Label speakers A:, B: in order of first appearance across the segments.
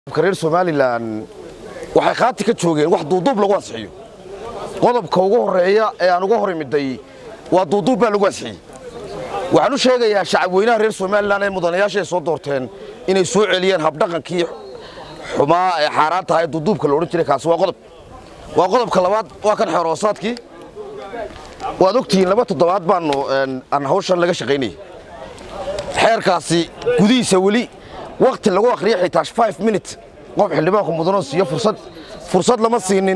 A: reer somalilan waxay khaati ka joogeen wax duuduub lagu ansixiyo qodobka ugu horeeya ee aan uga hor imiday waa duuduub baa lagu ansixiyey waxaan u sheegayaa shacab weynaha reer somalilan ee mudanayaasha ay soo doorteen inay soo celiyeen habdhaqankii xumaa ee xaaraan tahay duuduubka la odhan jiray kaasi waa qodob waa qodobka labaad waa kan xeeroosaadkii waad ogtihiin laba toddobaad baanu aan hawshan laga shaqaynayay xeerkaasi gudihiisa weli wakti lagu akhriya xitaa five minute qof xildhibaanku mudanoo siiyo fursad fursad lama siinin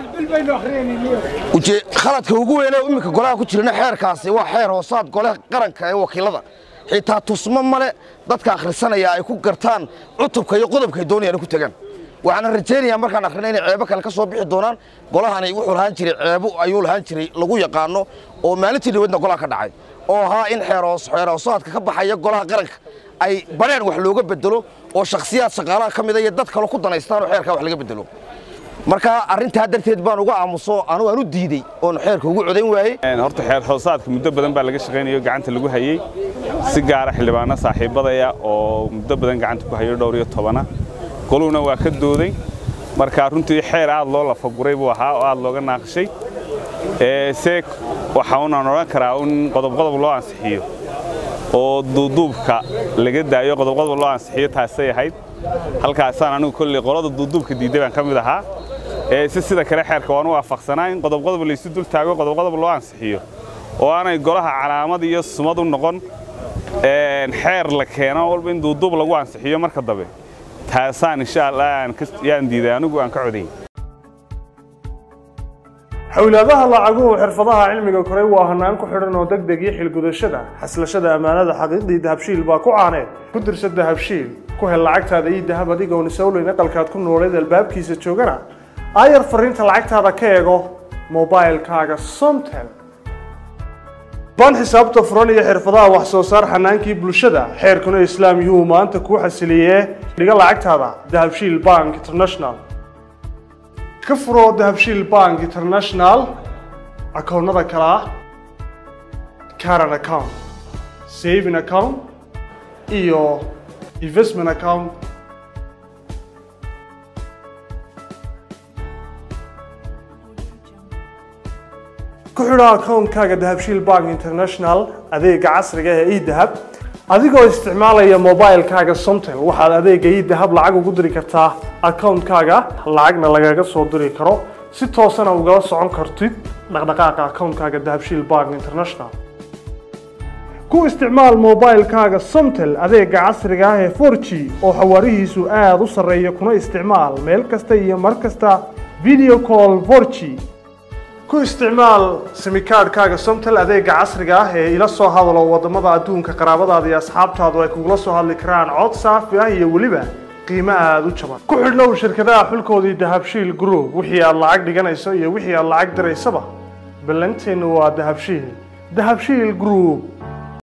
A: khaladka ugu weyne iminka golaha ku jirana xeerkaasi waa xeer hoosaad golaha qaranka ee wakiilada xitaa tusmo male dadka akhrisanaya ay ku gartaan cutubka iyo qodobka ay doonayaan ku tagaan waxaana rajaynayaa markaan akhrina inay ceebo kale ka soo bixi doonaan golahani wuxuu lahaan jiray ceebo ayuu lahaan jiray lagu yaqaano oo maalintii dhaweedna golaha ka dhacay oo ahaa in xeerhoosaadka ka baxaya golaha qaranka ay bareen wax looga bedelo oo shakhsiyaad shaqaalaha ka mida iyo dad kale ku danaystaan oo xeerkaa wax laga bedelo marka arrintaa darteed baan uga aamuso anugu aan u diidey oon xeerka ugu codayn waayey
B: horta xeer hoosaadka muddo badan baa laga shaqaynayo gacanta lagu hayey si gaara xildhibaano saaxiibadaya oo muddo badan gacanta ku hayo dhowr iyo tobana goluhuna waa ka dooday marka runtii xeer aad loo lafaguray buu ahaa oo aad looga naaqishay se waxa unaan odhan karaa in qodobqodob loo ansixiyo oo duuduubka laga daayo qodobqodob loo ansixiyo taasay ahayd halkaasaan anigu kolley qolada duuduubka diidday baan ka mid ahaa si sida kale xeerka waan u waafaqsanaa in qodobqodob laysu dul taago qodobqodob loo ansixiyo oo aanay golaha calaamad iyo sumad u noqon xeer la keeno walba in duuduub lagu ansixiyo marka dambe taasaan insha allah yaan diiday anigu aan ka codayn
C: xowlaadaha lacaguhu xirfadaha cilmiga koray waa hanaan ku xidhan oo deg deg iyo xilgudashada xaslashada ammaanada xaqiiqdii dahabshiil baa ku caaneed ku dirsa dahabshiil ku hel lacagtaada iyo dahab adigoon isawleyn aqalkaad ku nooleed albaabkiisa joogana aayar fariinta lacagtaada ka eego mobailkaaga somtel baan xisaabta furan iyo xirfadaha wax soo saar xanaankii bulshada xeerkuna islaam yuu maanta kuu xasiliyee dhiga lacagtaada dahabshiil bank international ka furo dahabshiil bank international akoonnada kale ah caran account saving account iyo investment account ku xidho akoonkaaga dahabshiil bank international adeega casriga ee edahab adigoo isticmaalaya mobilkaaga somtel waxaad adeega idahab lacag ugu diri kartaa akoonkaaga lacagna lagaga soo diri karo si toosana ugala socon kartid dhaqdhaqaaqa akoonkaaga dahabshiil bank international ku isticmaal mobilkaaga somtel adeega casriga ah ee for g oo xawaarihiisu aada u sarreeya kuna isticmaal meel kasta iyo mar kasta video call for g ku isticmaal simikaadhkaaga somtel adeega casriga ah ee ila soo hadalo waddamada adduunka qaraabadaada iyo asxaabtaadu ay kugula soo hadli karaan cod saafi ah iyo weliba qiimo aada u jaban ku xidhnow shirkadaha xulkoodii dahabshiil group wixii aad lacag dhiganayso iyo wixii aad lacag diraysaba ballanteennu waa dahabshiil dahabshiil group